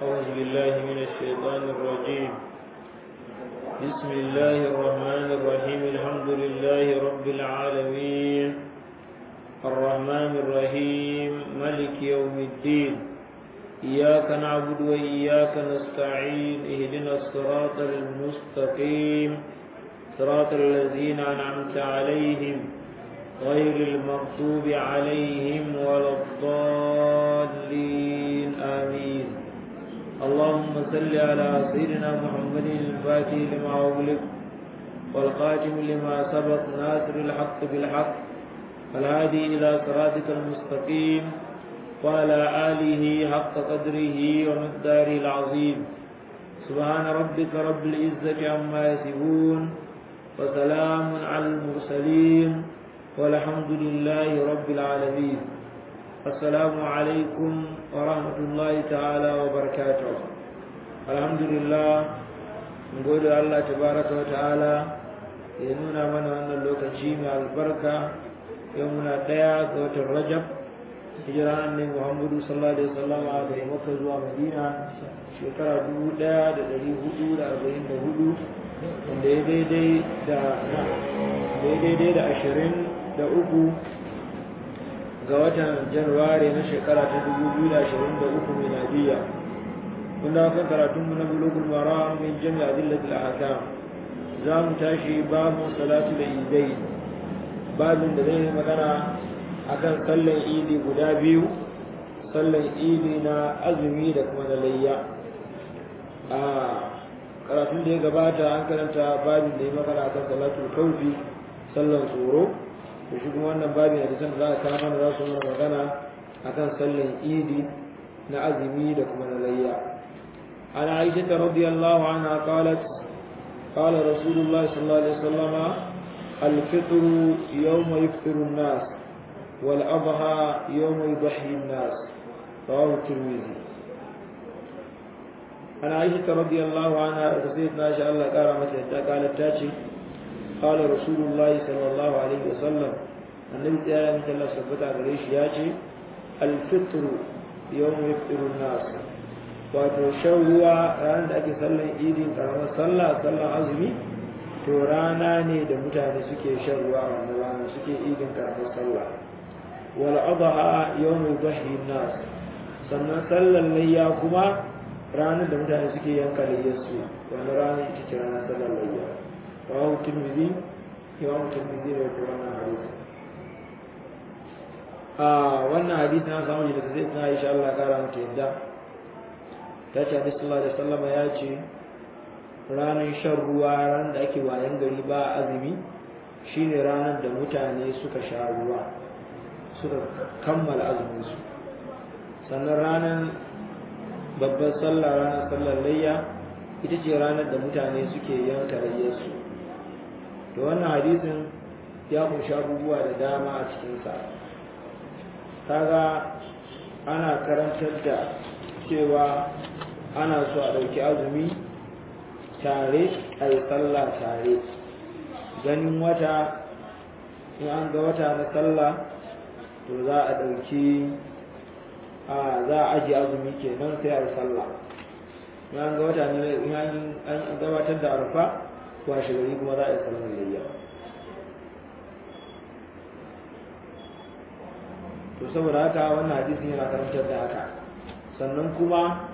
أعوذ بالله من الشيطان الرجيم بسم الله الرحمن الرحيم الحمد لله رب العالمين الرحمن الرحيم ملك يوم الدين إياك نعبد وإياك نستعين اهدنا الصراط المستقيم صراط الذين أنعمت عليهم غير المغضوب عليهم ولا الضالين آمين اللهم صل على سيدنا محمد الفاتح لما أغلق والخاتم لما سبق ناصر الحق بالحق الهادي إلى صراطك المستقيم وعلى آله حق قدره ومقداره العظيم سبحان ربك رب العزة عما يصفون وسلام على المرسلين والحمد لله رب العالمين السلام عليكم ورحمة الله تعالى وبركاته الحمد لله نقول الله تبارك وتعالى ينونا من أن اللوكتي من البركة يومنا ديا قوة الرجب hijira annabi Muhammadu sallallahu alaihi wasallam a daga Makka zuwa Madina shekara 1444 wanda ya daidai da daidai da ashirin da uku ga watan Januwari na shekara ta 2023 miladiya kun da kan karatun mu na bulugul maram min jami'a adillatil ahkam za mu tashi babu salatu da idai babin da zai magana akan sallan idi guda biyu sallan idi na azumi da kuma na layya a karatun da ya gabata an karanta babin da ya magana akan salatul kaufi sallan tsoro da shi kuma wannan babin da san za a kama mana za su mana magana akan sallan idi na azumi da kuma na layya an aisha ta radiyallahu anha qalat قال رسول الله صلى الله عليه وسلم الفطر يوم يفطر الناس والأضحى يوم يضحي الناس رواه الترمذي عن عائشة رضي الله عنها سيدنا شاء الله قال متى قالت تاتي قال رسول الله صلى الله عليه وسلم النبي تعالى مثل الله سبحانه عليه ياتي الفطر يوم يفطر الناس wato shan ruwa ranar da ake sallan idin karamar sallah sallan azumi to rana ne da mutane suke shan ruwa a wannan rana suke idin karamar sallah wal adha yawm yudhi nas sannan sallan layya kuma ranar da mutane suke yanka layyar su wannan ranar ita ce ranar sallan layya rawahu tirmidhi imam tirmidhi da wannan hadisi a wannan hadisi na samu daga sai na insha Allah kara mata yadda ta ce Annabi sallallahu alaihi wasallam ya ce ranar shan ruwa ran da ake wayan gari ba azumi shine ranar da mutane suka sha ruwa suka kammala azuminsu sannan ranar babbar sallah ranar sallar layya ita ce ranar da mutane suke yanka layyarsu da wannan hadisin ya kunshi abubuwa da dama a cikinsa kaga ana karantar da cewa ana so a ɗauki azumi tare a yi sallah tare ganin wata in an ga wata na sallah to za a ɗauki a za a ajiye azumi kenan sai a yi sallah in an ga wata ne in an gabatar da arfa washe gari kuma za a yi sallar layya to saboda haka wannan hadisin yana karantar da haka sannan kuma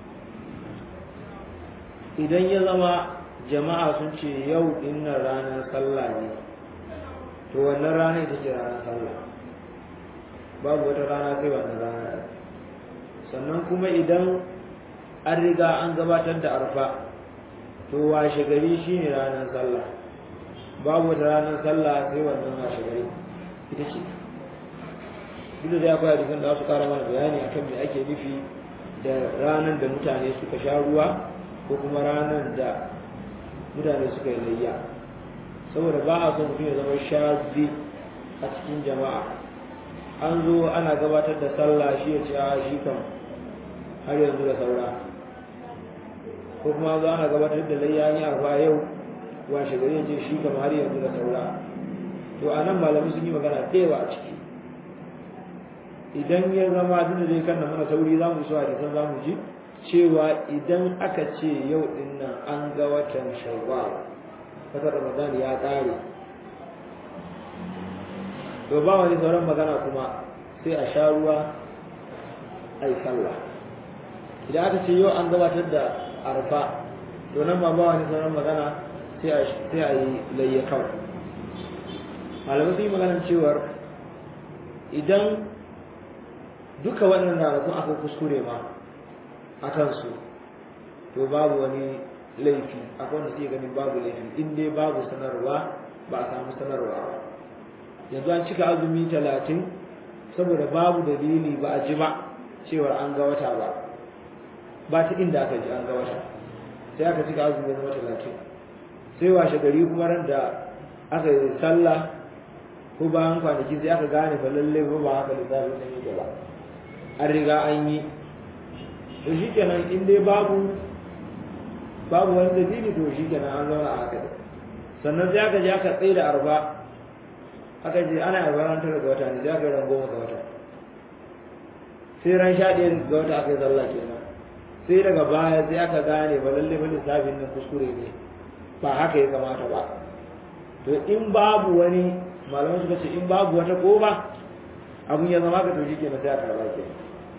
idan ya zama jama'a sun ce yau dinnan ranar sallah ne to wannan rana ita ce ranar sallah babu wata rana sai wannan rana sannan kuma idan an riga an gabatar da arfa to washe gari shine ranar sallah babu wata ranar sallah sai wannan washe gari ita ce duk da ya fara da za su kara mana bayani akan me ake nufi da ranar da mutane suka sha ruwa ko kuma ranar da mutane suka yi layya saboda ba a son mutum ya zama shazi a cikin jama'a an zo ana gabatar da sallah shi ya ce a shi kan har yanzu da saura ko kuma zo ana gabatar da layya ni arfa yau washe gari ya ce shi kan har yanzu da saura to a nan malamai sun yi magana ɗewa a ciki idan ya zama duk da zai kan mana sauri za mu so a jisan za mu ji cewa idan aka ce yau din nan an ga watan shawwal wata ramadan ya ƙare to ba wani sauran magana kuma sai a sha ruwa a yi sallah idan aka ce yau an gabatar da arfa to nan ma ba wani sauran magana sai a yi layya kawai malamai sun yi maganar cewar idan duka wannan ranakun aka kuskure ma a kansu to babu wani laifi akwai wanda suke ganin babu laifi in dai babu sanarwa ba a samu sanarwa ba yanzu an cika azumi talatin saboda babu dalili ba a ji ba cewar an ga wata ba ba ta inda aka ji an ga wata sai aka cika azumi zama talatin sai washe gari kuma ran da aka yi sallah ko bayan kwanaki sai aka gane fa lallai ba ba haka lissafin nan yake ba an riga an yi to shi kenan in dai babu babu wani dalili to shi kenan an zauna a haka sannan sai aka je aka tsaye da arba aka je ana arba ran tara ga wata ne sai aka yi ran goma ga wata sai ran sha ɗaya ga wata aka yi sallah kenan sai daga baya sai aka gane ba lalle ba lissafin nan kuskure ne ba haka ya kamata ba to in babu wani malaman suka ce in babu wata koba abun ya zama ka to shi kenan sai aka raba kenan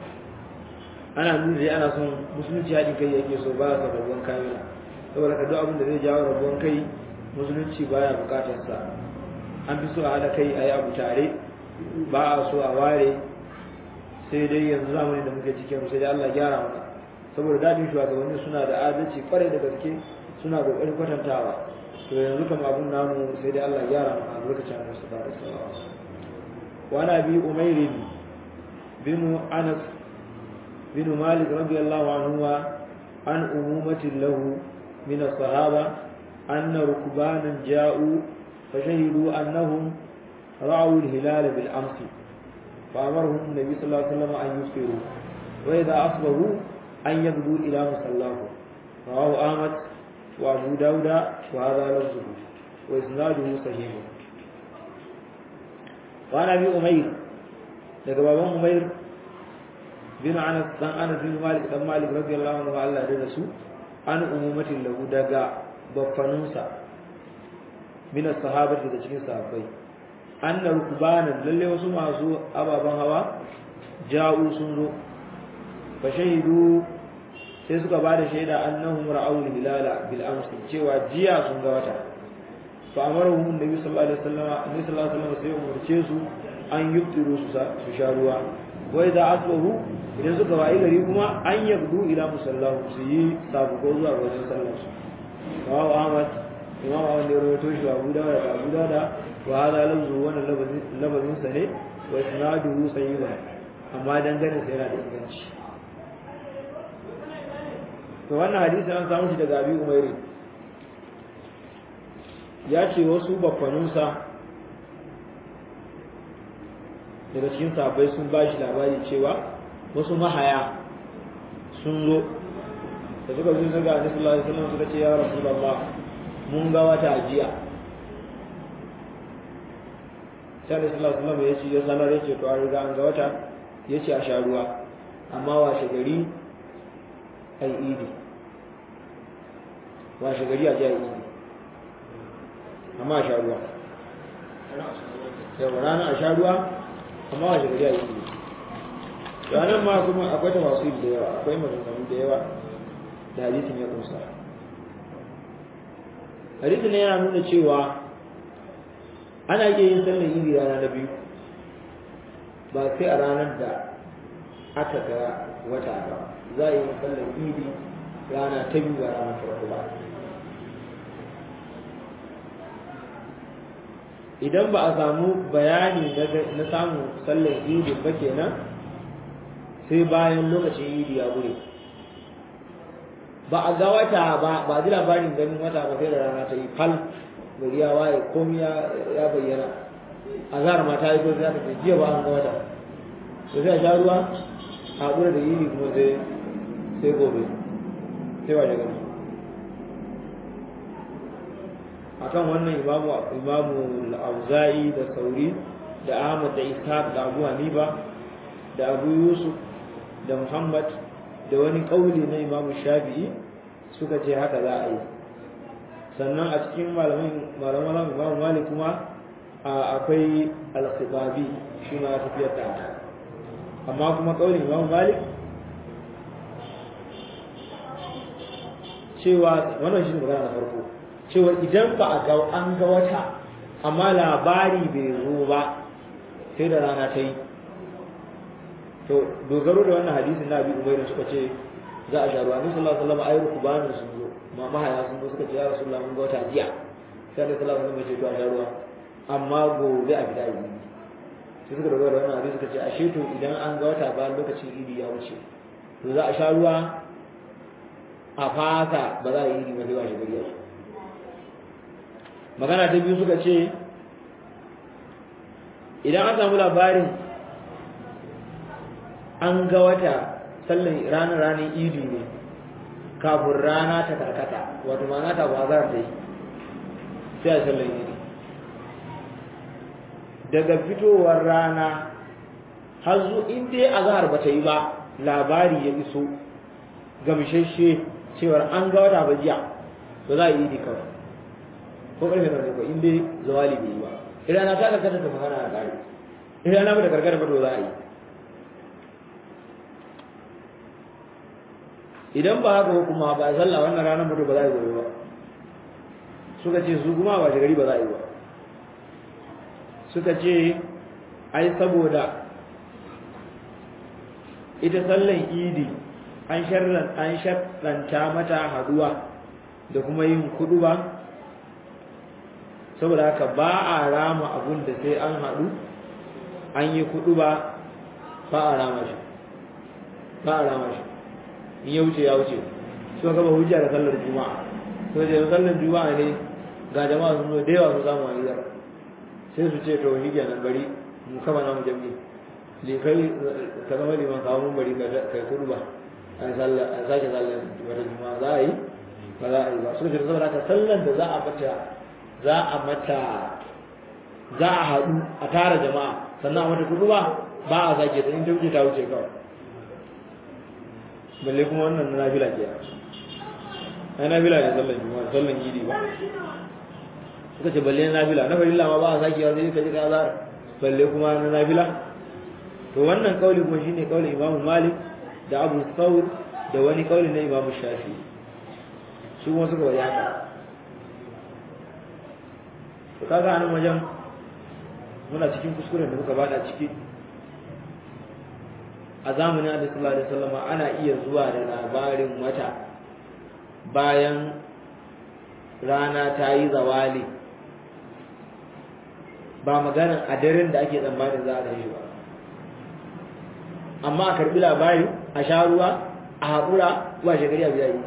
ana nuna dai ana son musulunci haɗin kai yake so ba sa rabuwan kamila saboda ka duk abin da zai jawo rabuwan kai musulunci baya bukatar sa an fi so a haɗa kai a yi abu tare ba a so a ware sai dai yanzu zamani da muke cikin sai dai Allah gyara mana saboda dadin shugabanni suna da adalci kwarai da gaske suna kokarin kwatantawa to yanzu kam abun namu sai dai Allah gyara mana a lokacin Annabi sallallahu alaihi wasallam wa nabi umayr bin Anas بن مالك رضي الله عنه عن أمومة له من الصحابة أن ركبانا جاءوا فشهدوا أنهم رأوا الهلال بالأمس فأمرهم النبي صلى الله عليه وسلم أن يفطروا وإذا أصبحوا أن يغدوا إلى مصلاه رواه أحمد وأبو داود وهذا لفظه وإسناده صحيح وعن أبي أمير daga baban Umair bin Anas dan Anas bin Malik dan Malik radiyallahu anhu Allah da su an umumatin lahu daga baffanunsa min as-sahabati da cikin sahabbai anna rukbanan lalle wasu masu ababan hawa ja'u sun zo fa shahidu sai suka ba da shaida annahum ra'aw al-hilala bil amsi cewa jiya sun ga wata fa amaruhum annabi sallallahu alaihi wasallam annabi sallallahu alaihi wasallam sai umurce su an yuftiru su su sha ruwa wa idza asbahu idan suka wayi gari kuma an yabdu ila musallahu su yi sabuko zuwa wajen sallar su rawahu ahmad imam ahmad ne rawaito shi abu dawud da abu dawud wa hada lafzu wannan labazin sa ne wa isnaduhu sayyid amma dangane sai yana da inganci to wannan hadisi an samu shi daga abi umairi ya ce wasu bakwanunsa daga cikin sahabbai sun ba shi labari cewa wasu mahaya sun zo da suka zo ga Annabi sallallahu alaihi wasallam suka ce ya Rasulullah mun ga wata jiya sai Annabi sallallahu alaihi wasallam ya ce ya sanar ya ce to an riga an ga wata ya ce a sha ruwa amma washe gari ai idi washe gari a ji ai idi amma a sha ruwa yau rana a sha ruwa amma washe gari a yi idi ranar ma kuma akwai tafasir da yawa akwai maganganu da yawa da hadisin ya kunsa hadisin ne yana nuna cewa ana iya yin sallar idi rana na biyu ba sai a ranar da aka ga wata ba za a yi sallar idi rana ta biyu ba ranar farko ba idan ba a samu bayani na samun sallar idi ba kenan sai bayan lokacin idi ya gure ba a ga wata ba ba ji labarin ganin wata ba sai da rana ta yi fal gari ya waye komai ya bayyana a zara mata yi ko sai aka ce jiya ba an ga wata da sai a sha ruwa a gure da yini kuma sai sai gobe sai waje gani akan wannan imamu imamu al-auza'i da sauri da ahmad da ishaq da abu hanifa da abu yusuf da muhammad da wani kauli na imamu shafi'i suka ce haka za a yi sannan a cikin malaman malaman imamu malik kuma akwai al-khibabi shi ma tafiyar da haka amma kuma kaulin imamu malik cewa wannan shi ne magana na farko cewa idan ba a ga an ga wata amma labari bai zo ba sai da rana ta yi to dogaro da wannan hadisin na abi umairu suka ce za a sharuwa ni sallallahu alaihi wasallam ayyuku bani sun zo ma mahaya sun zo suka ce ya rasulullah mun ga wata jiya sai da sallallahu alaihi wasallam ya ce to a sharuwa amma gobe a fita yi sai suka dogara da wannan hadisi suka ce ashe to idan an ga wata bayan lokacin idi ya wuce to za a sha ruwa a fata ba za a yi idi ba sai ba shi gari yau magana ta biyu suka ce idan an samu labarin an ga wata sallan ranar ranar idi ne kafin rana ta karkata wato ma'ana ta ba za ta yi sai a sallan idi daga fitowar rana har zu in dai azhar ba ta yi ba labari ya iso gamshashe cewar an ga wata ba jiya to za a yi idi kawai ko karfe na ko in dai zawali bai yi ba idan na ta karkata ta magana a kare idan na ba da karkata ba to za a yi idan ba haka kuma ba a sallah wannan ranar mutu ba za a yi gobe ba suka ce su kuma ba gari ba za a yi ba suka ce ai saboda ita sallan idi an sharran an sharranta mata haduwa da kuma yin kudu ba saboda haka ba a rama abun da sai an haɗu an yi kudu ba ba a rama shi ba a rama shi in ya wuce ya wuce su ka ba hujja da sallar juma'a to da sallar juma'a ne ga jama'a sun zo da yawa sun samu aliyar sai su ce to hijja nan bari mu kama na mu jami le kai ka zama liman kawo mun bari kai kudu ba a sallar a sake sallar wata juma'a za a yi ba za a yi ba su ce saboda haka sallar da za a mata za a mata za a haɗu a tara jama'a sannan a mata kudu ba ba a sake ta in ta wuce ta wuce kawai balle kuma wannan na nafila ke ai nafila ne sallan juma'a sallan yidi ba suka ce balle na nafila na farilla ma ba a sake sai ka ji ka za balle kuma na nafila to wannan kauli kuma shine kaulin Imam Malik da Abu Thawr da wani kauli na Imam Shafi su kuma suka bari haka to kaga anan wajen muna cikin kuskuren da muka bada ciki a zamanin Annabi sallallahu alaihi wasallam ana iya zuwa da labarin wata bayan rana ta yi zawali ba maganar a daren da ake tsammanin za a gani ba amma a karbi labari a sha ruwa a haƙura ba shekari a biya yi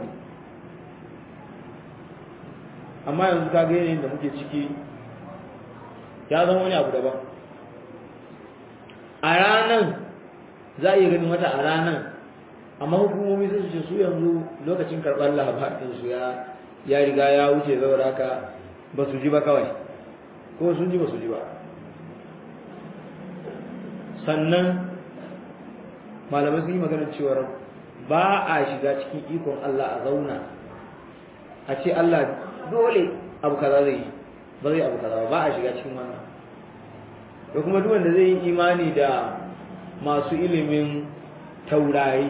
amma yanzu ka ga yanayin da muke ciki ya zama wani abu daban a ranan za a iya ganin wata a ranan amma hukumomi sun ce su yanzu lokacin karɓar labarin su ya ya riga ya wuce saboda haka ba su ji ba kawai ko sun ji ba su ji ba sannan malamai sun yi maganar cewar ba a shiga cikin ikon Allah a zauna a ce Allah dole abu kaza zai yi ba zai abu kaza ba a shiga cikin wannan da kuma duk wanda zai yi imani da masu ilimin taurari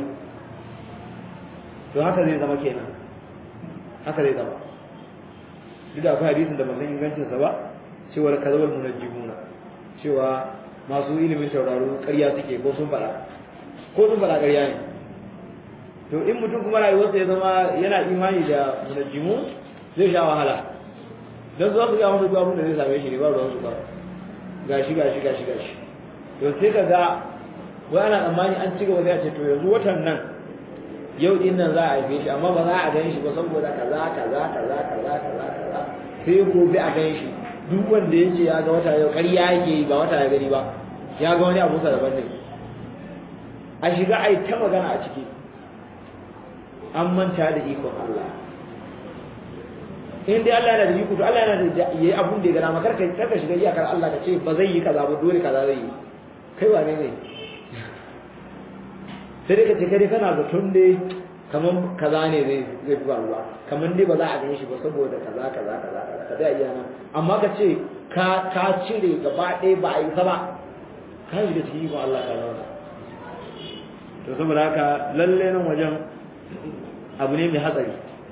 to haka zai zama kenan haka zai zama duk da akwai hadisin da ban san ingancinsa ba cewar kazawar munajjimuna cewa masu ilimin tauraro ƙarya suke ko sun faɗa ko sun faɗa ƙarya ne to in mutum kuma rayuwarsa ya zama yana imani da munajjimu zai sha wahala don za su ga masa duk abin da zai same shi ne ba ruwan su ba gashi gashi gashi gashi to sai ka ga wai ana tsammani an ci gaba zai ce to yanzu watan nan yau din nan za a haife shi amma ba za a gan shi ba saboda kaza kaza kaza kaza kaza kaza sai gobe a gan shi duk wanda ya ce ya ga wata yau ƙarya yake yi ba wata ya gani ba ya ga wani abu daban ne a shiga a yi ta magana a ciki an manta da ikon Allah in dai Allah yana da iko to Allah yana da yayi abun da ya gana maka karka karka shiga iyakar Allah ka ce ba zai yi kaza ba dole kaza zai yi kai wane ne sai dai ka ce kai kana zaton dai kaman kaza ne zai zai faruwa kaman dai ba za a gani shi ba saboda kaza kaza kaza kaza ka da iya nan amma ka ce ka ka cire gaba ɗaya ba a yi ba ka yi da cikin ikon Allah ta zauna to saboda haka lalle nan wajen abu ne mai hatsari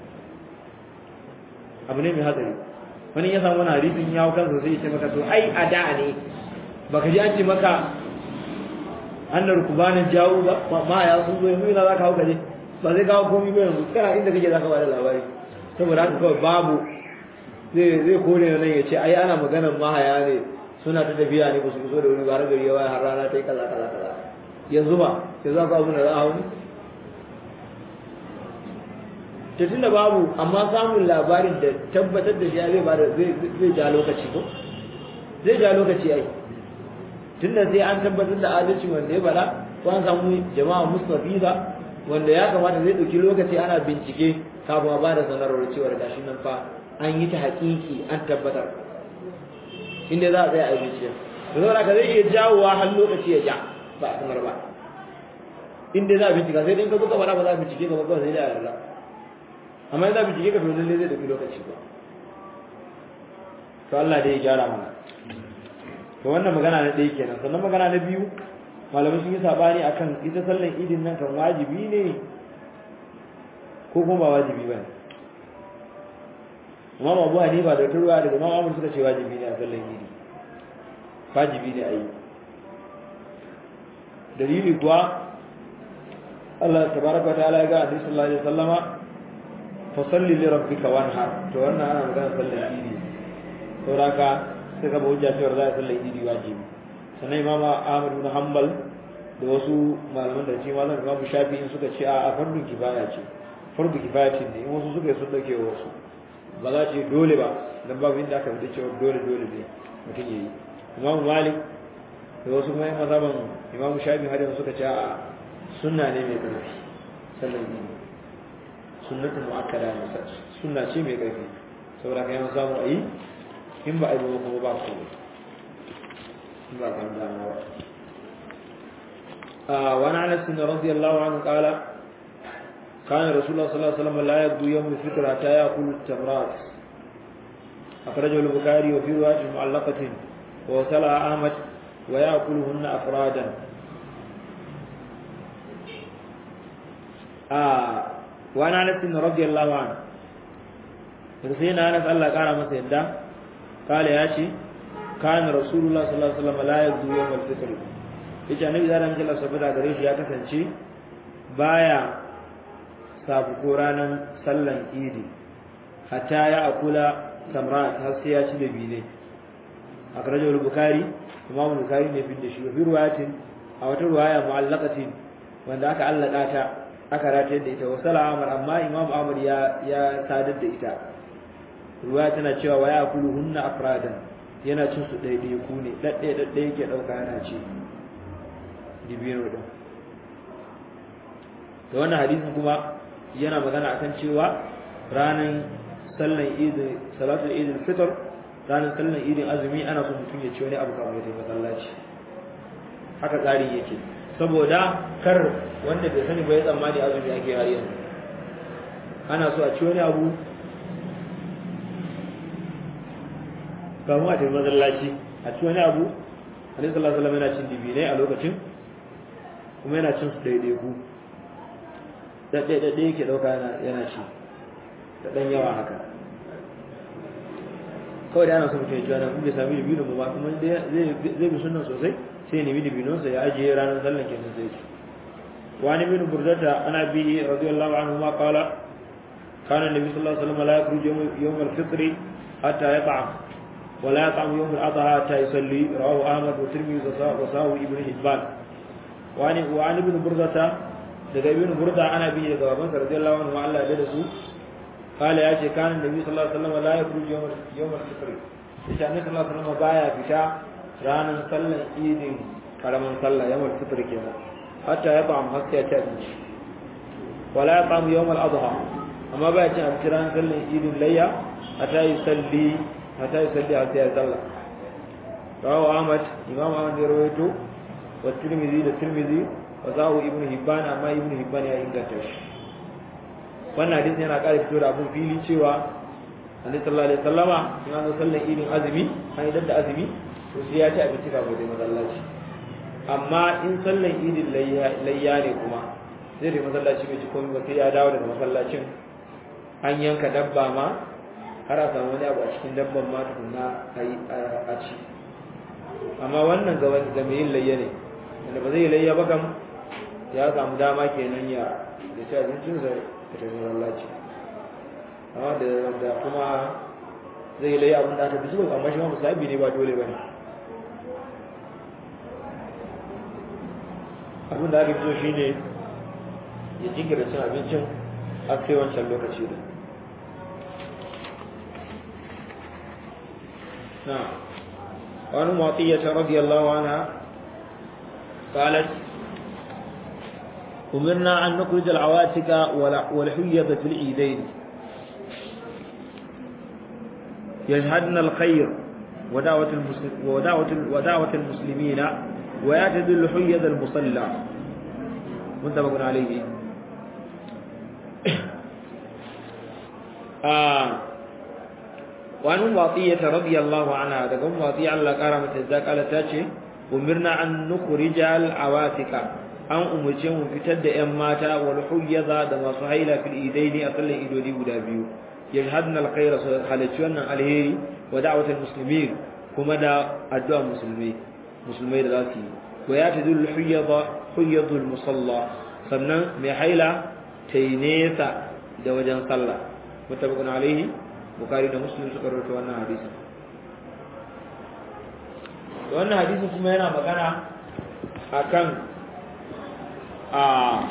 abu ne mai hatsari wani ya samu wani hadisin ya kansa sai ya ce maka to ai a da ne baka ji an ce maka annar kubanin jawo ba ma ya sun zo yanzu ina za ka hau kaje ba zai kawo komi ba yanzu kana inda kake za ka bada labari saboda haka kawai babu zai zai kore nan ya ce ai ana maganar mahaya ne suna ta tafiya ne ba su so da wuri ba har gari ya waya har rana ta yi kaza kaza kaza yanzu ba yanzu za ka abu da za a hau ne ta tunda babu amma samun labarin da tabbatar da shi zai bada zai ja lokaci ko zai ja lokaci ai tunda sai an tabbatar da adalci wanda ya bada ko an samu jama'a mustafiza wanda ya kamata zai dauki lokaci ana bincike kafin a bada sanarwar cewa gashi nan fa an yi ta hakiki an tabbatar inda za a tsaya a bincike da zaura ka zai iya jawowa har lokaci ya ja ba a sanar ba inda za a bincika sai dai ka buka bara ba za a bincike ka ba kawai sai da yarda amma za bincike ka to lalle zai dauki lokaci ba to Allah dai ya gyara mana to wannan magana na ɗaya kenan sannan magana na biyu malamai sun yi sabani akan ita sallan idin nan kan wajibi ne ko kuma ba wajibi ba ne Imam Abu Hanifa da Turwa daga Imam Ahmad suka ce wajibi ne a sallan idi wajibi ne a yi dalili kuwa Allah tabaraka wa ta'ala ya ga Annabi sallallahu alaihi wasallama fasalli li rabbika wanhar to wannan ana magana sallan idi saboda haka sai ka hujja cewa za a sallar idi wajibi sannan imama ahmad bin hanbal da wasu malaman da ce malam imam shafi in suka ce a fardu kifaya ce fardu kifaya ce ne in wasu suka yi sun dauke wasu ba za ce dole ba dan babu inda aka fita cewa dole dole ne mutum yayi imam malik da wasu kuma yan mazhaban imam shafi har yanzu suka ce a sunna ne mai karfi sallar idi sunnatu muakkada ne sunna ce mai karfi saboda kai an samu ayi in ba a yi kuma ba su in ba kan dama ba wani anas bin radiyallahu anhu qala كان رسول الله صلى الله عليه وسلم لا يبدو يوم الفطر حتى يأكل التمرات أخرجه البخاري وفي رواية معلقة ووصلها أحمد ويأكلهن أفرادا آه وعن أنس رضي الله عنه رسينا أنس الله قال مسيدا قال يا شي كان رسول الله صلى الله عليه وسلم لا يبدو يوم الفطر yace annabi da ran Allah saboda gare shi ya kasance baya sabu ko ranan sallan idi hatta ya akula samrat har sai ya ci da bine akrajo al-bukhari imam al-bukhari ne fi da shi fi ruwayatin a wata ruwaya mu'allaqatin wanda aka allaka ta aka rataye da ita wa salama amma imam ahmad ya ya sadar da ita ruwa tana cewa wa yakulu hunna afradan yana cin su ɗaiɗai ku ne ɗaɗɗe ɗaɗɗe yake ɗauka yana ci dibino ɗin da wannan hadisin kuma yana magana akan cewa ranar sallan idin salatul idin fitr ranar sallan idin azumi ana so mutum ya ci wani abu kamar ya masallaci haka tsarin yake saboda kar wanda bai sani ba ya tsammani azumi ake har yanzu ana so a ci wani abu kamun a tafi masallaci a ci wani abu alaihi sallallahu alaihi yana cin dibinai a lokacin kuma yana cin su daidaiku daɗe daɗe yake ɗauka yana ci da ɗan yawa haka kawai da ana so mutum ya ci wani kuma bai sami dibino ba kuma zai bi sunan sosai sai ya nemi dibinonsa ya ajiye ranar sallan kenan sai ci وعن ابن بردة عن أبيه رضي الله عنهما قال كان النبي صلى الله عليه وسلم لا يخرج يوم, يوم الفطر حتى يطعم ولا يطعم يوم الأضحى حتى يصلي رواه أحمد والترمذي وصاه ابن حبان وعن وعن ابن بردة daga ibn burda ana bi daga baban sa radiyallahu anhu Allah ya da su kala ya ce kana nabi sallallahu alaihi wasallam la yakhruju yawm yawm al-fitr yace annabi sallallahu alaihi wasallam baya fita ranar sallan idin karaman sallah yawm al-fitr kenan hatta ya ta'am hatta ya ci abinci wala ya ta'am yawm al-adha amma baya cin abinci ranar sallan idin layya hatta yi salli hatta yi salli hatta ya sallah rawahu ahmad imam ahmad ya rawaito wa tirmidhi da tirmidhi wa zahu ibnu hibban amma ibnu hibban ya inganta shi wannan hadisi yana ƙara fito da abun fili cewa annabi sallallahu alaihi wasallama in an zo sallan idin azumi an idan da azumi to sai ya ci abinci kafin da masallaci amma in sallan idin layya ne kuma sai da masallaci bai ci komai ba sai ya dawo daga masallacin an yanka dabba ma har a samu wani abu a cikin dabban ma tukunna a ci amma wannan ga wani mai yin layya ne wanda ba zai yi layya ba kam ya samu dama kenan ya da ci abincinsa ya tafi masallaci amma da kuma zai yi layya abin da aka fi so amma shi ma musabi ne ba dole ba ne abin da aka fi so shi ne ya jinkirta cin abincin a kai wancan lokaci da na wani mawaƙiyyata radiyallahu anha قالت أمرنا أن نخرج العواتق والحيض في العيدين يشهدن الخير ودعوة, المسلم ودعوة, ودعوة المسلمين ويعتدل الحيض المصلى متفق عليه آه وعن واطية رضي الله عنها تقوم واطية الله كرمت الزاك على تاتي umirna an nukhrija al-awatika an umurce mu fitar da ƴan mata wal huyyaza da masu haila fil idaini a sallan idodi guda biyu yashhadna al-khayra halacci wannan alheri wa da'watul muslimin kuma da addu'a musulmai musulmai da zasu yi wa ya tadul huyyaza huyyadul musalla sannan mai haila ta yi nesa da wajen sallah mutabakun alaihi bukari da muslim suka rawaito wannan hadisi wannan hadisin kuma yana magana akan a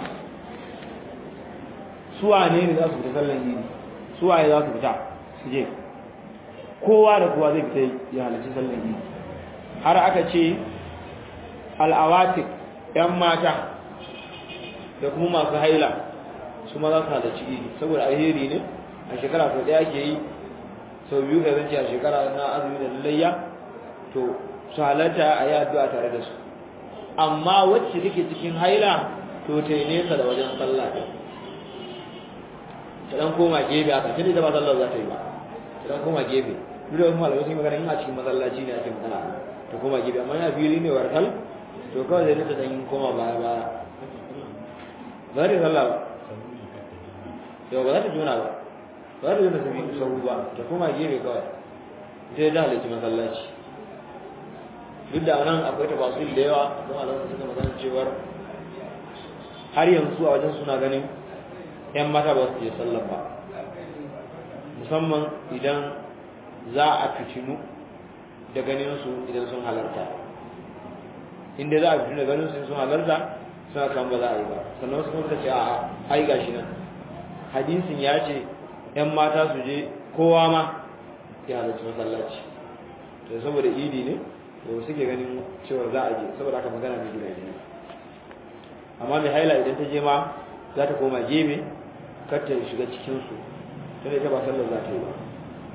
suwa ne ne za su fita sallan yini suwaye za su fita su je kowa da kowa zai fita ya halarci sallan yini har aka ce al'awatik ‘yan mata da kuma masu haila su ma za su halarci yini saboda alheri ne a shekara sau ɗaya ke yi sau biyu ka zance a shekara na azumi da lallayya to su halarta a yi addu'a tare da su amma wacce take cikin haila to ta yi nesa da wajen sallah ɗin ta ɗan koma gefe a ƙarshe da ba sallar za ta yi ba ta ɗan koma gefe duk da wasu malamai sun yi magana in a cikin masallaci ne ake magana ta koma gefe amma yana fili ne warkal to kawai zai nita ɗan koma baya baya ba za ta yi sallah ba yau ba za ta juna ba ba za ta juna sabi sahu ba ta koma gefe kawai ita da halittu masallaci duk da nan akwai tafasil da yawa don alamun suka magana cewar har yanzu a wajen suna ganin yan mata ba su je sallar ba musamman idan za a fitinu da ganin su idan sun halarta inda za a fitinu da ganin su sun halarta suna kan ba za a yi ba sannan wasu kuma ce a ai gashi nan hadisin ya ce yan mata su je kowa ma ya halarci masallaci to saboda idi ne to suke ganin cewa za a je saboda aka magana mai gida ne amma mai haila idan ta je ma za ta koma gebe kar ta shiga cikin su tunda ita ba sallar za ta yi ba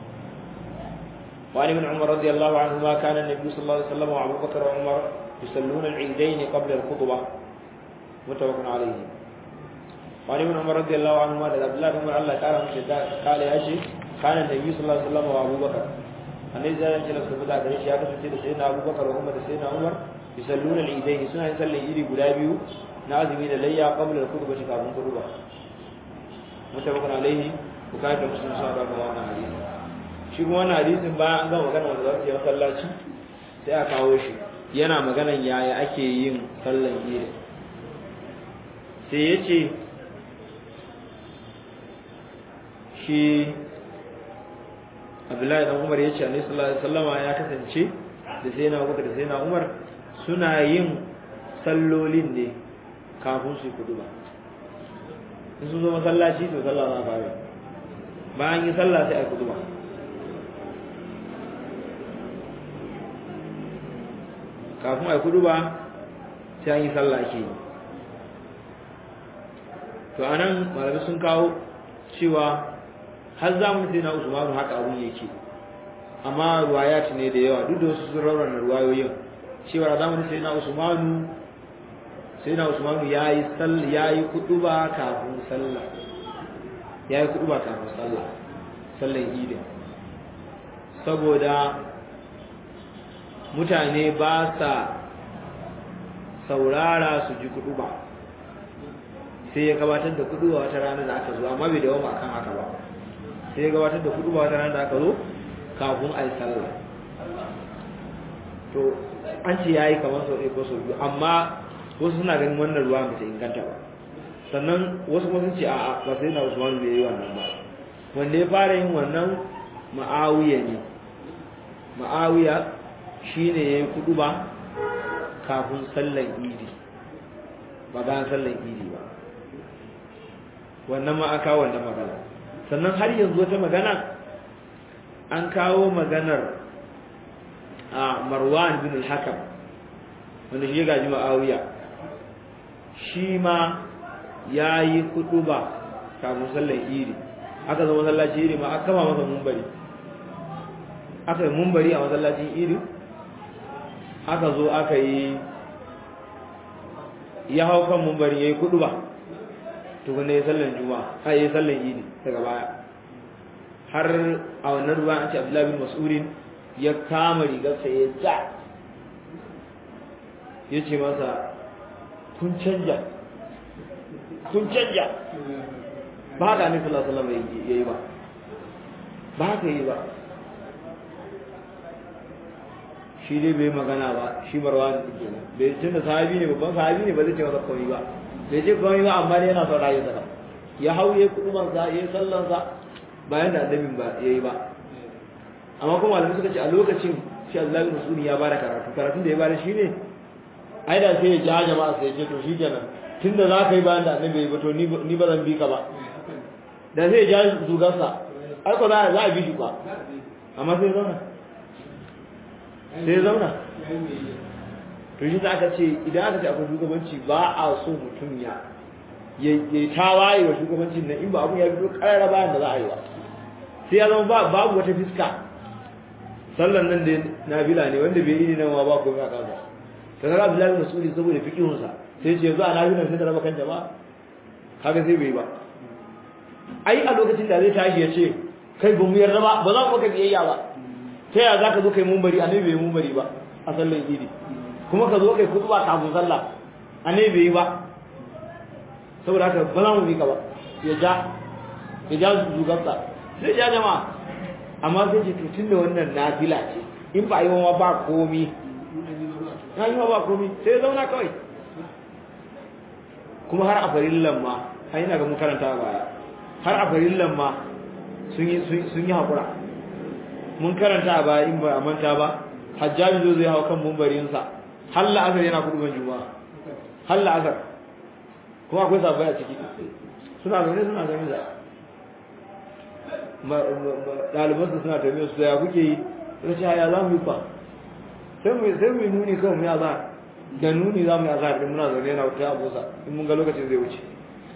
وعن ابن عمر رضي الله عنهما كان النبي صلى الله عليه وسلم وابو بكر وعمر يصلون العيدين قبل الخطبه متفق عليه وعن ابن عمر رضي الله عنهما عبد الله بن عمر الله تعالى قال يا شيخ كان النبي صلى الله عليه وسلم وابو بكر annabi zai ce lasu fita gare shi ya kasance da sayyidina Abubakar wa Umar da sayyidina Umar yusalluna al-idaini suna yin sallar idi guda biyu na azumi da layya qabla al-khutbah kafin khutba mutabakun alaihi bukari da muslim sun da wannan hadisi shi kuma wannan hadisin bayan an gama magana wanda za su yi masallaci sai a kawo shi yana maganan yaya ake yin sallar idi sai ya ce shi abdullahi dan umar ya ce annabi sallallahu alaihi wasallama ya kasance da sai na abubakar da sai na umar suna yin sallolin ne kafin su kudu ba in sun zo masallaci to sallah za a fara bayan yi sallah sai a kudu ba kafin a kudu ba sai an yi sallah ke yi to anan malamai sun kawo cewa har zamanin sai na usmanu haka abun yake amma ruwayat ne da yawa duk da wasu sun raurana ruwayoyin cewa a zamanin sai na usmanu sai na usmanu yayi sallah yayi kuduba kafin sallah yayi kuduba kafin sallah sallan idi saboda mutane ba sa saurara su ji kuduba sai ya gabatar da kuduba wata rana da aka zo amma bai dawo akan haka ba sai ya gabatar da kuduba wata rana da aka zo kafin a yi sallah to an ce ya yi kamar sau ɗaya ko sau biyu amma wasu suna ganin wannan ruwa ba ta inganta ba sannan wasu kuma sun ce a'a ba sai na usman bai yi wannan ba wanda ya fara yin wannan ma'awiya ne ma'awiya shine ya yi kudu ba kafin sallan idi ba bayan sallan idi ba wannan ma an kawo wannan magana sannan har yanzu wata magana an kawo maganar a marwan bin al-hakam wanda shi ya gaji ma'awiya shi ma ya yi kudu ba kafin sallan idi aka zama masallacin idi ma aka kama masa mumbari aka yi mumbari a masallacin idi aka zo aka yi ya hau kan mumbari ya yi kudu ba tukuna ya sallan juma'a a yi sallan idi daga baya har a wannan ruwa an ce abdullahi bin mas'udin ya kama rigarsa ya ja ya ce masa kun canja kun canja ba haka ne sallallahu alaihi wasallam ya yi ba ba haka yi ba shi dai bai magana ba shi marwan kenan bai tun da sahabi ne babban sahabi ne ba zai ce masa komai ba bai ce komai ba amma dai yana son rayu sa ya hauye kuduman sa ya sallan sa bayan da annabin ba yayi ba amma kuma malamai suka ce a lokacin shi Allah bin Mas'ud ya bada karatu karatun da ya bada shine ai da sai ya ja jama'a sai ya ce to shikenan tunda za ka yi bayan da annabi ya ba to ni ba zan bi ka ba da sai ya ja zugarsa ai ko za a bi shi ba amma sai zauna sai ya zauna to shi za aka ce idan aka ce akwai shugabanci ba a so mutum ya ya tawaye wa shugabancin nan in ba abun ya fito karara bayan da za a yi ba sai ya zama babu wata fiska sallan nan da nabila ne wanda bai yi nan ba komai a kansa ta kaga Abdullahi Mas'udi saboda fikihun sa sai ce yanzu a nabilan sai da raba kan jama'a kaga sai bai ba ai a lokacin da zai tashi ya ce kai ba mu yarda ba ba za mu maka biyayya ba ta yaya za ka zo kai mumbari annabi bai mumbari ba a sallan idi kuma ka zo kai kutuba kafin sallah annabi bai yi ba saboda haka ba za mu bi ka ba ya ja ya ja zugarsa sai ja jama'a amma sai ce tutun da wannan nafila ce in ba yi wa ba komi na yi wa ba komi sai ya zauna kawai kuma har a farillan ma har yana ga mun karanta baya har a farillan ma sun yi haƙura mun karanta a baya in ba a manta ba hajjaji zo zai hau kan mumbarinsa har la'asar yana kudu ban juma'a har la'asar kuma akwai sabai a ciki suna zaune suna zaune da ɗalibansu suna tafiya su ya kuke yi suka ce ya za mu yi kwa sai mu yi nuni kawai mu yi azahar da nuni za mu yi azahar din muna zaune yana wata abusa in mun ga lokacin zai wuce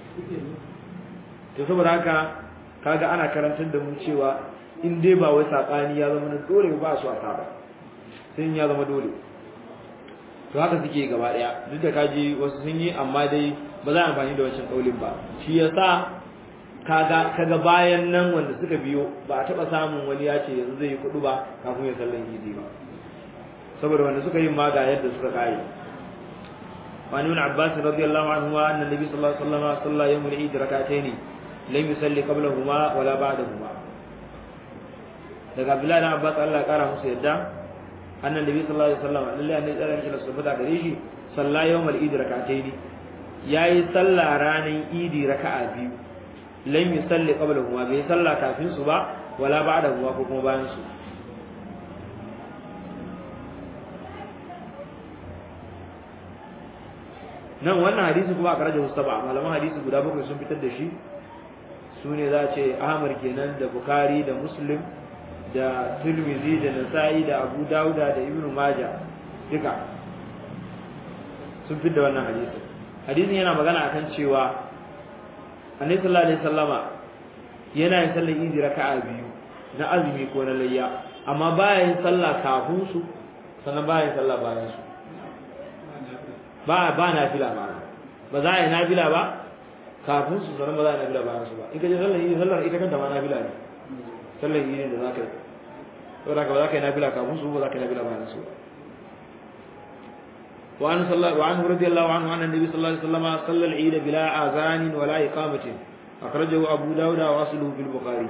to saboda haka kaga ana karantar da mu cewa in dai ba wai sakani ya zama na dole ba su a saba sai ya zama dole to haka suke gaba daya duk da kaji wasu sun yi amma dai ba za a amfani da wancan kaulin ba shi yasa kaga kaga bayan nan wanda suka biyo ba a taba samun wani ya ce yanzu zai yi kudu ba kafin ya sallan idi ba saboda wanda suka yi ma ga yadda suka kare وعن ابن عباس رضي الله عنهما أن النبي صلى الله عليه وسلم صلى يوم العيد ركعتين لم يصلي قبلهما ولا بعدهما daga Abdullahi dan Abbas Allah ya kara musu yadda annan nabi sallallahu alaihi wasallam lalle annabi tsara mishi da subata gare shi salla yawmal idi rak'atayn yayi salla ranan idi raka'a biyu lam yusalli qablahuma bai salla kafin su ba wala ba'dahuma ko kuma bayan su nan wannan hadisi kuma a karajar mustaba malaman hadisi guda bakwai sun fitar da shi su ne za a ce ahmad kenan da bukari da muslim da tirmidhi da nasa'i da abu dauda da ibnu maja duka sun fitar da wannan hadisi hadisin yana magana akan cewa annabi sallallahu alaihi wasallama yana yin sallar idi raka'a biyu na azumi ko na layya amma baya yin sallah kafin su sannan baya yin sallah bayan su ba ba nafila ba ba za a yi nafila ba kafin su sanar ba za a yi nafila bayan su ba in ka je sallar idi sallar ita kanta ma nafila ne sallar idi da za ka yi saboda ka ba za ka yi nafila kafin su ba za ka yi nafila bayan su ba وعنه, صلى وعنه رضي الله عنه أن النبي صلى الله عليه وسلم صلى العيد بلا آذان ولا إقامة أخرجه أبو داود وأصله في البخاري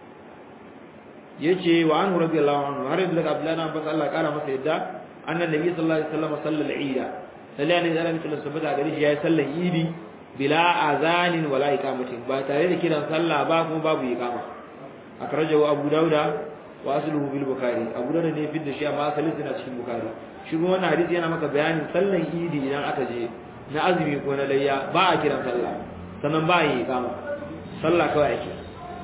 يجي وعنه رضي الله عنه هرب لك أبلانا بس الله قال ما سيدا أن النبي صلى الله عليه وسلم صلى العيد لأن إذا لم يكن السبت على يا صلى العيد بلا آذان ولا إقامة باتاري كده صلى باب باب إقامة أخرجه أبو داود وأصله في البخاري أبو داود ne fidda shi amma asalin sa cikin Bukhari shi kuma wannan hadisi yana maka bayanin sallan idi idan aka je na azumi ko na layya ba a kiran sallah sannan ba a yi kama sallah kawai ake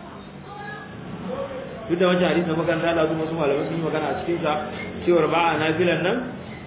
duk da wancan hadisi na makaranta da wasu malamai sun yi magana a cikin sa cewar ba a nafilan nan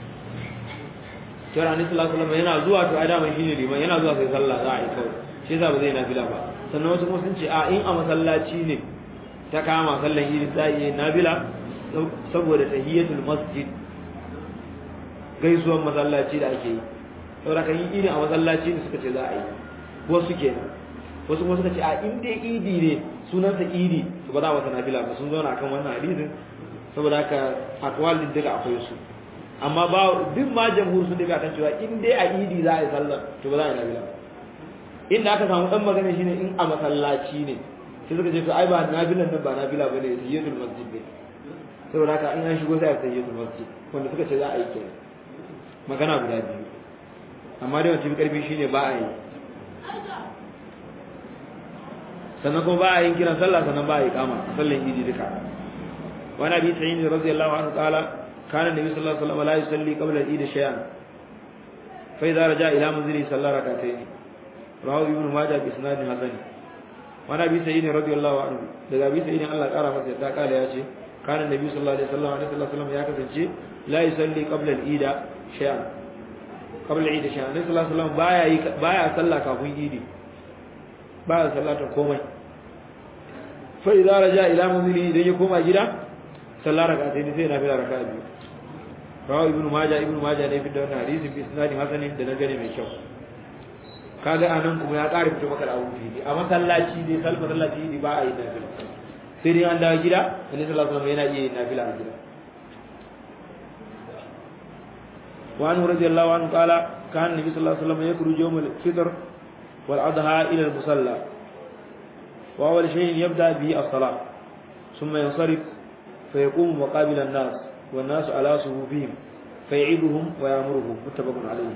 cewar annabi sallallahu alaihi wasallam yana zuwa to adama shine liman yana zuwa sai sallah za a yi kawai shi yasa ba zai nafila ba sannan wasu kuma sun ce a in a masallaci ne ta kama sallan idi za a yi nafila saboda tahiyatul masjid gaisuwan masallaci da ake yi saboda kan yi idi a masallaci ne suka ce za a yi wasu kenan wasu kuma suka ce a in dai idi ne sunansa idi to ba za a wata nafila ba sun zauna akan wannan hadisin saboda haka akwal din daga akwai su amma ba duk ma jamhur sun daga kan cewa in dai a idi za a yi sallah to ba za a yi nafila ba inda aka samu dan magana shine in a masallaci ne sai suka ce to ai ba nafilan nan ba nafila bane sayyidatul masjid ne saboda haka in an shigo sai a sayyidatul masjid wanda suka ce za a yi kenan magana guda biyu amma dai wancan karfi shine ba a yi sannan kuma ba a yin kiran sallah sannan ba a yi kama sallan idi duka wani abi sa'id radiyallahu anhu qala kana nabi sallallahu alaihi wasallam la yusalli qabla al-eid shay'an fa idza raja ila manzili salla rak'atayn rawahu ibn majah bi isnad hasan wani abi sa'id radiyallahu anhu daga abi sa'id Allah kara masa da kala ya ce kana nabi sallallahu alaihi wasallam alaihi wasallam ya kasance la yusalli qabla al-eid shay'an qabla al-eid shay'an nabi sallallahu alaihi wasallam baya yi baya sallah kafin idi baya sallata komai fa idza raja ila manzili idan ya koma gida sallah rak'atayn sai na fila raka'a biyu rawu ibnu majah ibnu majah ne fitar da hadisi bi isnadin hasanin da nagari mai kyau kaga anan kuma ya ƙara fito maka da abu fili a masallaci dai sallar masallaci ne ba a yi nafila sai dai an dawo gida annabi sallallahu alaihi wasallam yana iya yin nafila a gida وعنه رضي الله عنه قال كان النبي صلى الله عليه وسلم يخرج يوم الفطر والأضحى إلى المصلى وأول شيء يبدأ به الصلاة ثم ينصرف فيقوم مقابل الناس والناس على صفوفهم فيعيدهم ويأمرهم متفق عليه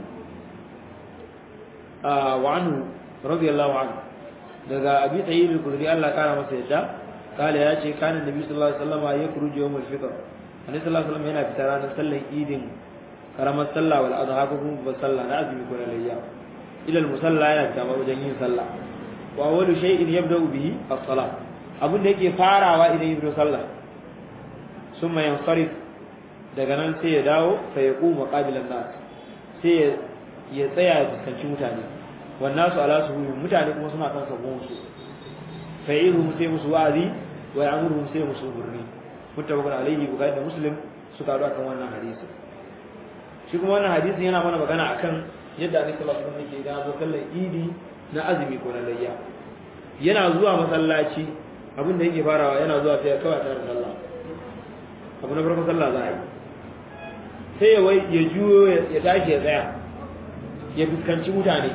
آه وعنه رضي الله عنه daga abi tayyib al-khudri Allah kara masa yadda kale ya ce kana nabi sallallahu alaihi wasallam ya kuruji yawm al-fitr annabi sallallahu alaihi wasallam yana fita ranar sallar idin karamar sallah wal adha ko kuma babbar sallah na azumi ko na layya ila al-musalla yana fita wajen yin sallah wa awwalu shay'in yabda'u bihi as-salah abin da yake farawa idan ya fito sallah summa yansarif daga nan sai ya dawo fa yaqumu qabilan nas sai ya tsaya ya fuskanci mutane wannan su ala su mutane kuma suna kan sabon su fa'iluhum sai musu wa'azi wa ya'muruhum sai musu burni muttafaqun alayhi bukhari da muslim suka haɗu akan wannan hadisi shi kuma wannan hadisi yana mana magana akan yadda annabi sallallahu alaihi wasallam yake da zo kallon idi na azumi ko na layya yana zuwa masallaci abin da yake farawa yana zuwa sai ya kawai tare da sallah abu na farko sallah za a yi sai ya wai ya juyo ya tashi ya tsaya ya fuskanci mutane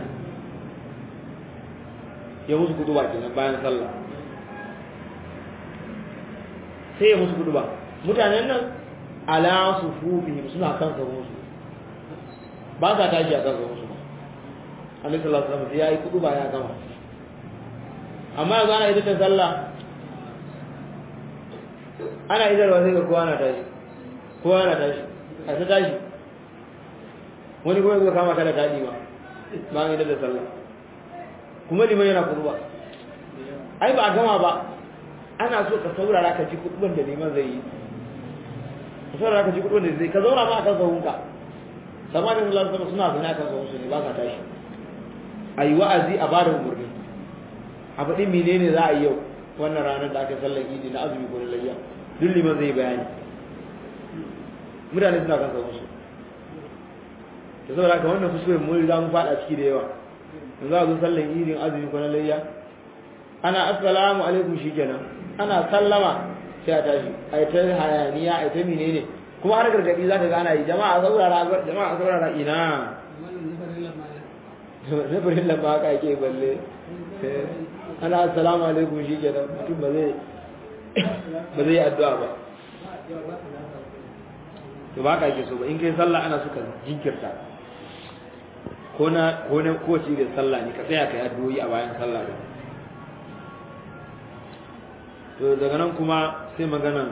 ya musu kutuba kenan bayan sallah sai ya musu kutuba mutanen nan ala sufufihim suna kan sabon su ba sa tashi a kan sabon su Annabi sallallahu alaihi wasallam ya yi kutuba ya gama amma yanzu ana idan sallah ana idarwa sai ga kowa na tashi kowa na tashi a ta tashi wani kuma zai kama kada daɗi ba ba an idar da sallah kuma liman yana kurba ai ba a gama ba ana so ka saurara ka ji kuɗin da liman zai yi ka saurara ka ji kuɗin da zai ka zauna ma akan sahunka sama da Allah sama suna zina kan sahunsu ne ba ka tashi a yi wa'azi a bada umarni a faɗi menene za a yi yau wannan ranar da aka sallar idi na azumi ko na layya duk liman zai bayani mutane suna kan sahunsu da saboda haka wannan kuskuren mun riga mun fada ciki da yawa yanzu a zo sallan idin azumi ko na layya ana assalamu alaikum shikenan ana sallama sai a tashi ai ta hayaniya ai ta menene kuma har gargadi zaka ga ana yi jama'a saurara jama'a saurara ina na farin lamba haka ake balle ana assalamu alaikum shikenan mutum ba zai ba zai yi addu'a ba to ba ka ake so ba in kai sallah ana suka jinkirta ko na ko na ko ci da sallah ne ka tsaya kai addu'o'i a bayan sallah da to daga nan kuma sai maganan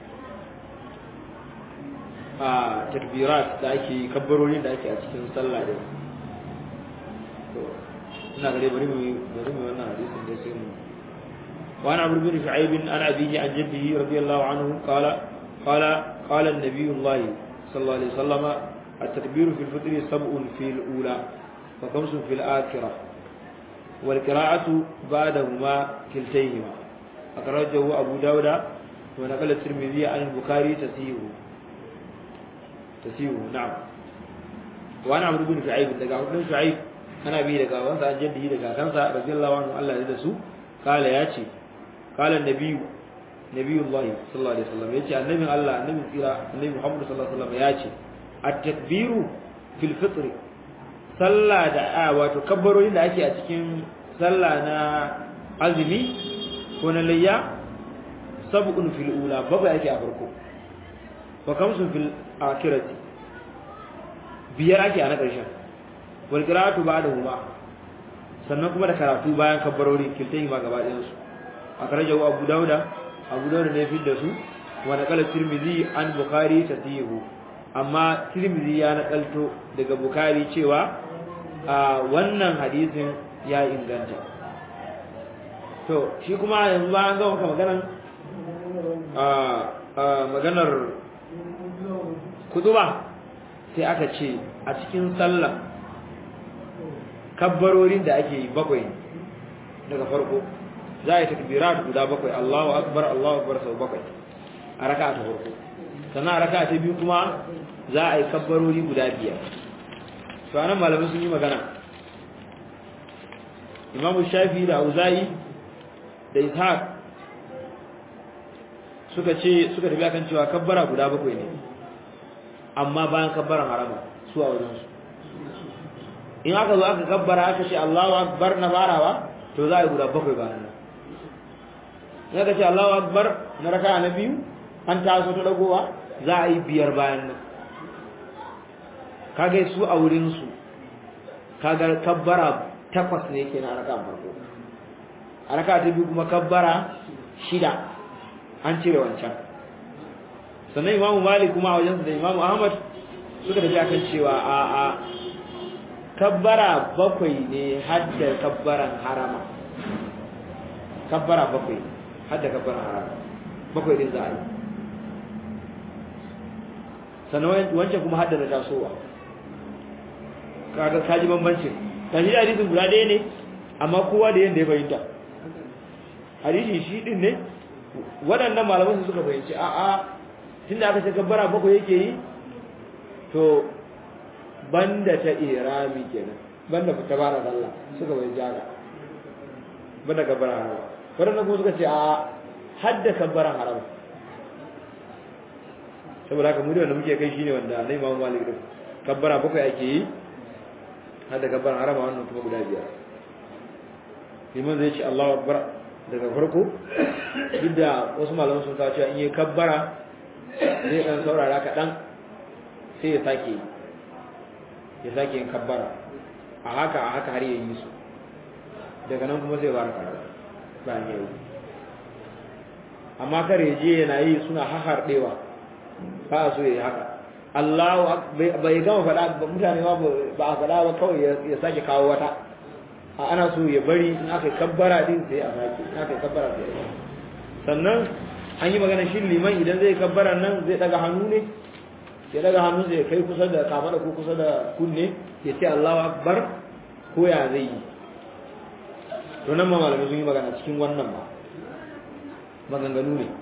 a takbirat da ake kabbarorin da ake a cikin sallah da to ina gare bari mu bari mu wannan hadisin da sai mu وعن عمرو بن شعيب عن أبيه عن جده رضي الله عنه قال قال قال النبي الله صلى الله عليه وسلم التكبير في الفطر سبع في الأولى وخمس في الآخرة والقراءة بعدهما كلتيهما أخرجه أبو داود ونقل الترمذي عن البخاري تسيه تسيه نعم وعن عمرو بن شعيب دقا عمرو بن شعيب أنا به دقا وانسى عن جده دقا كنسى رضي الله عنه الله يدسو قال ياتي قال النبي نبي الله صلى الله عليه وسلم ياتي النبي الله النبي كيرا النبي محمد صلى الله عليه وسلم ياتي التكبير في الفطر صلى da wato kabbarorin da ake a cikin sallah na azumi ko na layya sab'un fil ula babu ake a farko wa kamsun fil akhirati biyar ake a na ƙarshen wal qira'atu ba'dahuma sannan kuma da karatu bayan kabbarori kiltai ma gaba ɗayan su akhrajahu abu dauda abu dauda ne fi da su wa naqala tirmidhi an bukhari tasihu amma tirmidhi ya nakalto daga bukhari cewa a wannan hadisin ya inganta to shi kuma yanzu ba an ga maka maganar a maganar kutuba sai aka ce a cikin sallah kabbarorin da ake yi bakwai daga farko za a yi takbirat guda bakwai Allahu akbar Allahu akbar sau bakwai a raka'a ta farko sannan a raka'a ta biyu kuma za a yi kabbarori guda biyar to anan malamai sun yi magana Imam Shafi da Auza'i da Ishaq suka ce suka tafi akan cewa kabbara guda bakwai ne amma bayan kabbaran harama su a wajen su in aka zo aka kabbara aka ce Allahu akbar na farawa to za a yi guda bakwai bayan nan in aka ce Allahu akbar na raka na biyu an taso ta dagowa za a yi biyar bayan nan kaga su a wurin su kaga kabbara takwas ne yake na raka farko a raka ta biyu kuma kabbara shida an cire wancan sannan imamu malik kuma a wajensu da imamu ahmad suka tafi akan cewa a a kabbara bakwai ne hadda kabbaran harama kabbara bakwai hadda kabbaran harama bakwai din za a yi sannan wancan kuma hadda da tasowa kaga kaji bambancin kaji da hadisin guda ɗaya ne amma kowa da yadda ya fahimta hadisi shi din ne waɗannan malaman su suka fahimci a a tunda aka ce kabbara bakwai yake yi to banda ta irami kenan banda ta bara Allah suka bai jaga banda kabbara haram waɗannan kuma suka ce a hadda kabbara haram saboda haka mu da wanda muke kai shine wanda na Imam Malik din kabbara bakwai ake yi hadda kabbara haram wannan kuma guda biyar liman zai ce Allahu akbar daga farko duk da wasu malaman sun kawo cewa in yi kabbara zai dan saurara kaɗan sai ya sake ya sake yin kabbara a haka a haka har ya yi su daga nan kuma sai ba karatu bayan ya yi amma kar ya je yana yi suna haharɗewa ba a so ya yi haka Allah bai gama faɗa mutane ba a faɗa ba kawai ya sake kawo wata a ana so ya bari in aka kabbara din sai a sake in aka kabbara sai a sannan an yi magana shi liman idan zai kabbara nan zai daga hannu ne ya daga hannu sai kai kusa da kafada ko kusa da kunne ya ce Allahu akbar ko ya zai yi to nan ma malamai sun yi magana cikin wannan ba maganganu ne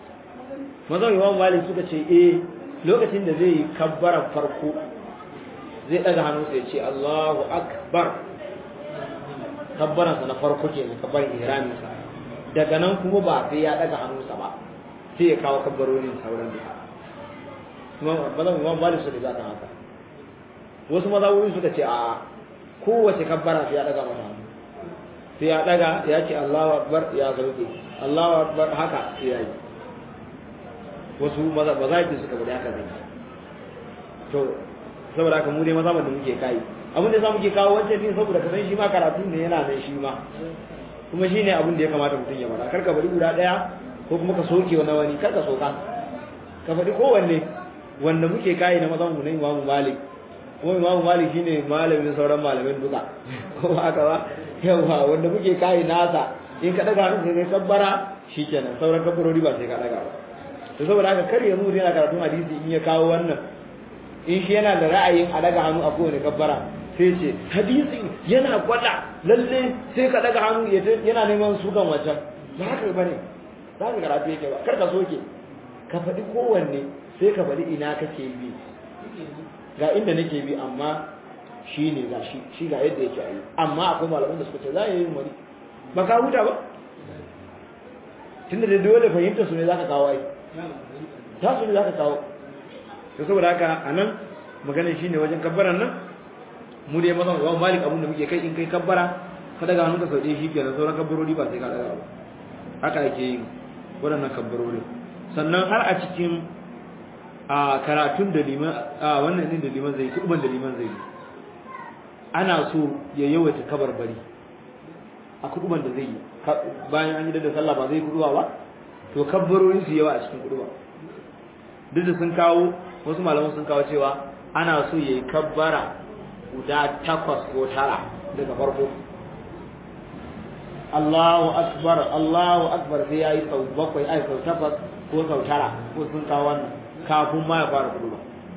mazan imam malik suka ce eh lokacin da zai yi kabbaran farko zai daga hannunsa ya ce Allahu akbar kabbaransa na farko kenan kabbarin ihraminsa daga nan kuma ba sai ya daga hannunsa ba sai ya kawo kabbarorin sauran duka kuma bazan imam malik su da zaka haka wasu mazhaburi suka ce a kowace kabbara sai ya daga mata hannu sai ya daga ya ce Allahu akbar ya sauke Allahu akbar haka sai ya yi wasu mazhabi suka bada haka zai to saboda haka mu dai mazhaban da muke kai abin da za mu ke kawo wancan din saboda ka san shi ma karatu ne yana nan shi ma kuma shi ne abin da ya kamata mutum ya faɗa kar ka bari guda ɗaya ko kuma ka soke wani wani kar ka soka ka faɗi kowanne wanda muke kayi na mazan mu na imamu malik kuma imamu malik shine malamin sauran malamin duka ko haka ba yawa wanda muke kayi nasa in ka daga hannun sai kabbara shikenan sauran kabbarori ba sai ka daga ba to saboda haka kar ya mu yana karatun hadisi in ya kawo wannan in shi yana da ra'ayin a daga hannu a kowane kabbara sai ce hadisi yana gwada lalle sai ka daga hannu yana neman sukan wancan ba haka ba ne za ka karatu yake ba kar ka soke ka faɗi kowanne sai ka faɗi ina kake bi ga inda nake bi amma shi ne ga shi shi ga yadda yake yi amma akwai malaman da suka ce za a yi wani ba ka huta ba tunda da dole fahimta su ne za ka kawo ai ta su ne za ka kawo to saboda haka a nan maganin shi ne wajen kabbaran nan mu dai mazan imam malik abin da muke kai in kai kabbara ka daga hannunka sau ɗaya shikenan sauran kabbarori ba sai ka daga ba haka ake yin waɗannan kabbarori sannan har a cikin a karatun da liman a wannan din da liman zai kuɗuban da liman zai ana so ya yawaita kabarbari a kuɗuban da zai yi bayan an yi da sallah ba zai kuɗuwa ba to kabbarori su yawa a cikin kuɗuba duk da sun kawo wasu malaman sun kawo cewa ana so ya yi kabbara guda takwas ko tara daga farko Allahu akbar Allahu akbar sai yayi sau bakwai ai sau takwas ko sau tara ko sun kawo wannan kafin ma ya fara kuduba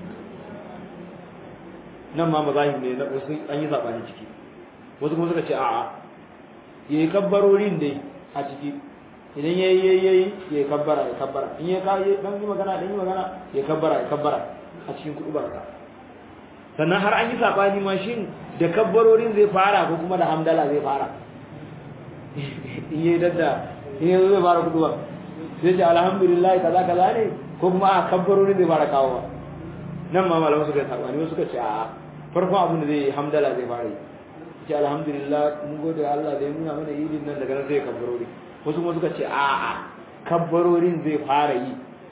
nan ma mazahim ne na wasu an yi sabani ciki wasu kuma suka ce a'a yayi kabbarorin dai a ciki idan yayi yayi yayi ya kabbara ya kabbara in ya kai dan yi magana dan yi magana ya kabbara ya kabbara a cikin kudubarsa sannan har an yi sabani ma shin da kabbarorin zai fara ko kuma da hamdala zai fara in yi dadda in yi zai fara kuduwa sai ce alhamdulillah kaza kaza ne ko kuma a kabbarorin zai fara kawo ba nan ma malamu suka yi sabani wasu suka ce a farkon abin da zai yi hamdala zai fara yi ce alhamdulillah mun gode Allah da ya nuna mana idin nan daga nan sai kabbarori wasu kuma suka ce a a kabbarorin zai fara yi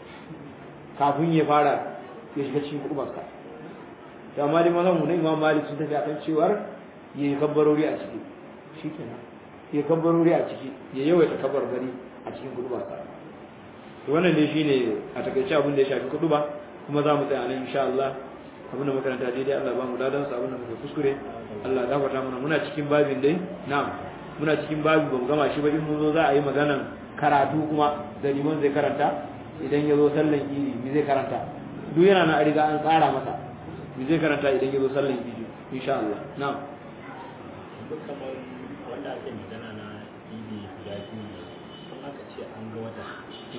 kafin ya fara ya shiga cikin kudubarsa da amma dai mazan mu ne imam malik sun tafi akan cewar ya yi kabbarori a ciki shikenan ya kabbarori a ciki ya yawaita kabbar gari a cikin kuduba sa to wannan dai shine a takaice abin da ya shafi kuduba kuma za mu tsaya nan insha Allah abin da makaranta daidai Allah ba mu dadan sa abin da muka kuskure Allah gafarta mana muna cikin babin dai na'am muna cikin babi ba mu gama shi ba in mun zo za a yi maganan karatu kuma da liman zai karanta idan ya zo sallan idi me zai karanta duk yana na riga an tsara masa me zai karanta idan ya zo sallan idi insha Allah na'am duk kamar wanda ake magana na idi guda biyu ne kuma aka ce an ga wata an ce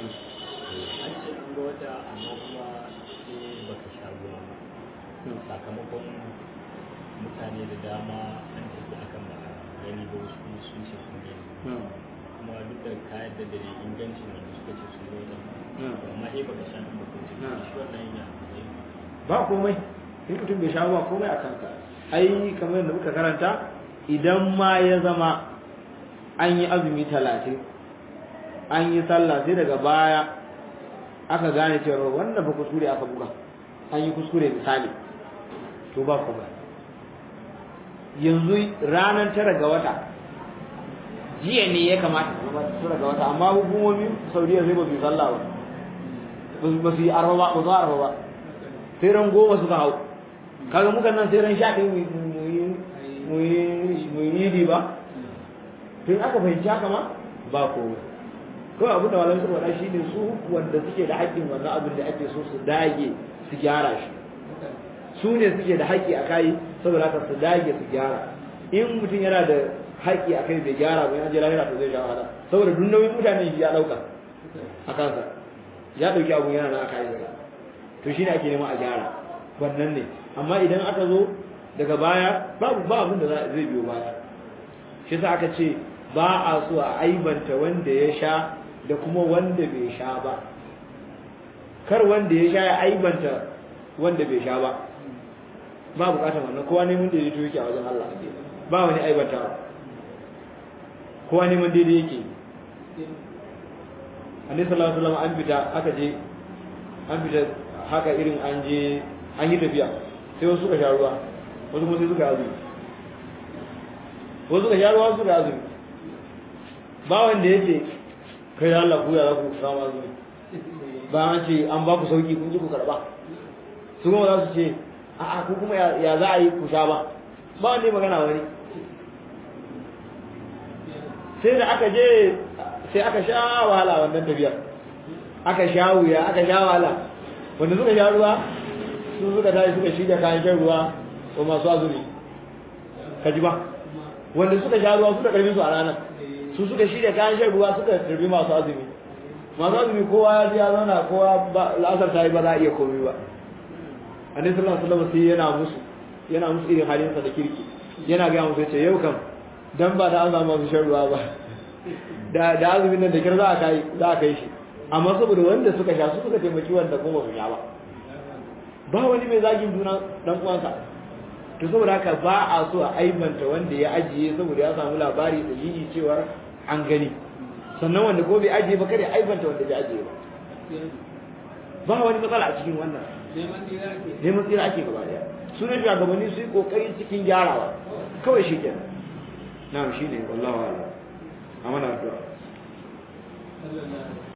an ga wata amma kuma sai baka sha ruwa ba sakamakon mutane da dama an tafi akan ba gani ba wasu sun ce sun gani kuma duk da kayan da dare ingancin wanda suka ce sun ga wata amma eh baka sha ba ko ce shi wannan yana ba komai in mutum bai sha ba komai a kansa ai kamar yadda muka karanta idan ma ya zama an yi azumi talatin an yi sallah sai daga baya aka gane cewa wannan ba kuskure aka buga an yi kuskure misali to ba komai yanzu ranar tara ga wata jiya ne ya kamata su tara ga wata amma hukumomin saudiya sai ba su yi sallah ba ba su yi arba ba ba su arba ba sai ran goma suka hau kaga muka nan sai ran sha ɗin mu yi yi ba tun aka fahimci haka ma ba komai kawai abin da malamai suka faɗa shi ne su wanda suke da haƙƙin wannan abin da ake so su dage su gyara shi su ne suke da haƙƙi a kai saboda haka su dage su gyara in mutum yana da haƙƙi a kai bai gyara ba yana je lahira to zai sha wahala saboda duk nauyin mutane ya ɗauka a kansa ya ɗauki abun yana na aka yi to shine ake nema a gyara wannan ne amma idan aka zo daga baya babu ba abin da zai biyo baya shi sa aka ce ba a so a aibanta wanda ya sha da kuma wanda bai sha ba kar wanda ya sha ya aibanta wanda bai sha ba ba bukatar wannan kowa neman da yake yake a wajen Allah ba wani aibanta kowa neman daidai yake annabi sallallahu alaihi wasallam an fita aka je an fita haka irin an je an yi tafiya sai wasu suka sha ruwa wasu kuma sai suka azumi wasu suka sha ruwa suka azumi ba wanda ya ce kai da Allah ku ya za ku samu azumi ba an ce an ba ku sauki kun ji ku karba su kuma za su ce a'a ku kuma ya za a yi ku sha ba ba wanda ya magana wani sai da aka je sai aka sha wahala wannan tafiyar aka sha wuya aka sha wahala wanda suka sha ruwa su suka tashi suka shirya kayan shan ruwa wa masu azumi ka ji ba wanda suka sha ruwa suka karbi su a ranar su suka shirya kayan shan ruwa suka karbi masu azumi masu azumi kowa ya zauna kowa la'asar ta yi ba za a iya komai ba annabi sallallahu alaihi wasallam sai yana musu yana musu irin halinsa da kirki yana ga musu yace yau kam dan ba da an samu masu shan ruwa ba da da azumin nan da kir za a kai za a kai shi amma saboda wanda suka sha su suka taimaki wanda kuma su sha ba ba wani mai zagin juna dan uwansa to saboda haka ba a so a aibanta wanda ya ajiye saboda ya samu labari da yi cewar an gani sannan wanda ko bai ajiye ba kare aibanta wanda bai ajiye ba ba wani matsala a cikin wannan neman tsira ake gaba daya sunan shugabanni su yi kokari cikin gyarawa kawai shi kenan na shi ne wallahu a'lam amana addu'a